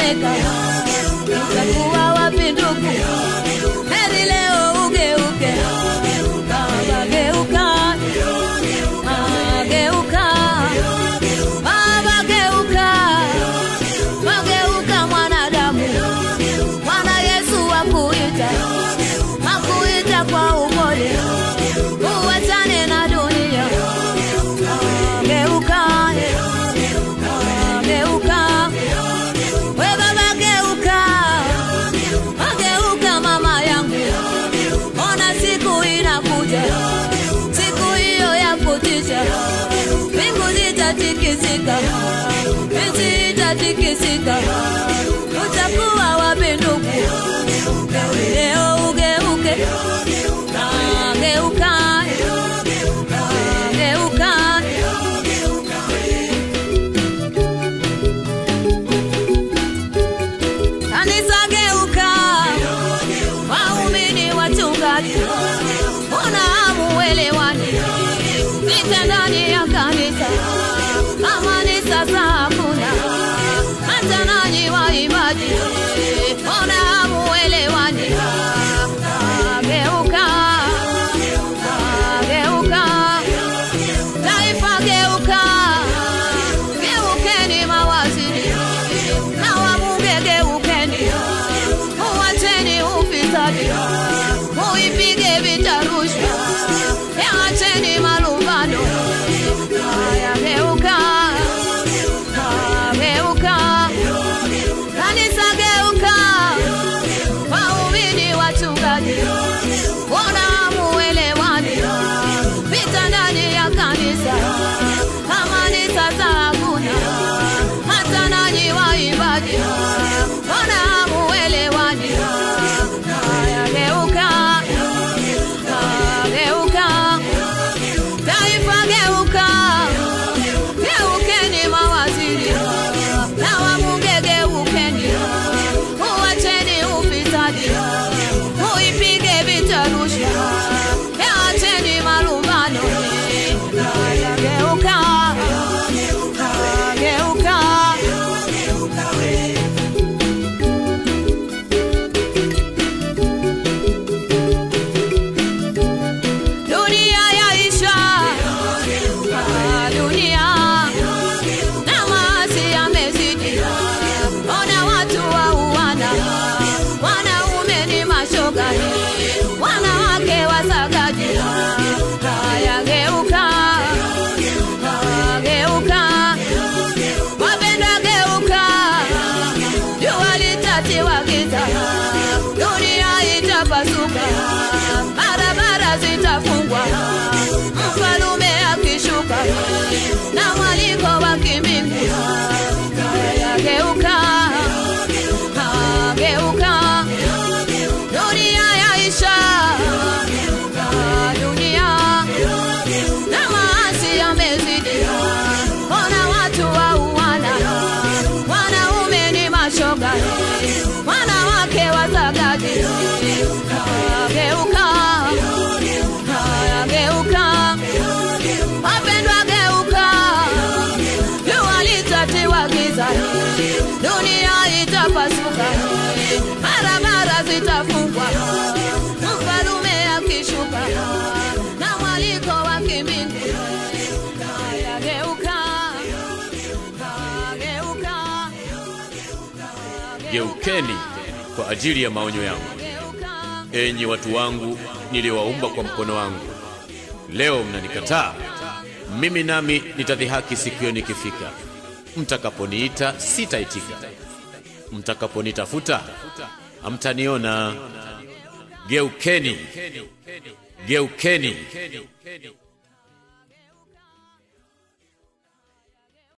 umetetemeka, utakuwa wapi ndugu? Heri leo ugeuke, Baba geuka, Ah, geuka, Baba geuka, wageuka mwanadamu, Bwana Yesu akuita, akuita kwa upole, uwachane na dunia, Ah, geuka, Ah, geuka, we baba geuka, ageuka mama yangu, ona siku inakuja, siku hiyo ya kutisha, mbingu zitatikisika, nchi itatikisika, utakuwa wapi ndugu? Leo ugeuke, Ah, geuka, Ah, geuka. Kanisa geuka, waumini wachungaji, mbona hamuelewani? Vita ndani ya kanisa, amani sasa hakuna, hata nanyi waimbaji, mbona hamuelewani? Ah, Geuka, ah, geuka, taifa geuka, geukeni mawaziri na wabunge geukeni, uwacheni ufisadi, muipige vita rushwa, yaacheni malumbano. Haya, geuka, ah, geuka, kanisa geuka, waumini wachungaji, mbona hamuelewani? Vita ndani ya kanisa, amani sasa hakuna, hata nanyi waimbaji, mbona hamuelewani? Haya, geuka, ah, geuka, taifa geuka, geukeni mawaziri na wabunge geukeni, uwacheni ufisadi, muipige vita rushwa, yaacheni malumbano. Haya, geuka, ah, geuka. Dunia yaisha, Ah, dunia na maasi yamezidi. Ona watu wauana, wanaume ni mashoga, wanawake wasagaji. Haya, geuka, Ah, geuka, wapenda geuka, jua litatiwa giza, dunia itapasuka, barabara zitafungwa, mfalume akishuka na mwaliko wa kimbingu. Haya, geuka, Ah, geuka, dunia yaisha, Ah, dunia na maasi yamezidi. Ona watu wauana, wanaume ni mashoga, wanawake wasagaji. Haya, geuka, haya, geuka, wapendwa, geuka, jua litatiwa giza, dunia itapasuka, barabara zitafungwa, mfalume akishuka na mwaliko wa kimbingu. Haya, geuka, haya, geuka, Geukeni kwa ajili ya maonyo yangu, geuka. enyi watu wangu niliowaumba kwa mkono wangu. Leo mnanikataa, mimi nami nitadhihaki siku hiyo nikifika. Mtakaponiita sitaitika, mtakaponitafuta hamtaniona. Geukeni, geukeni,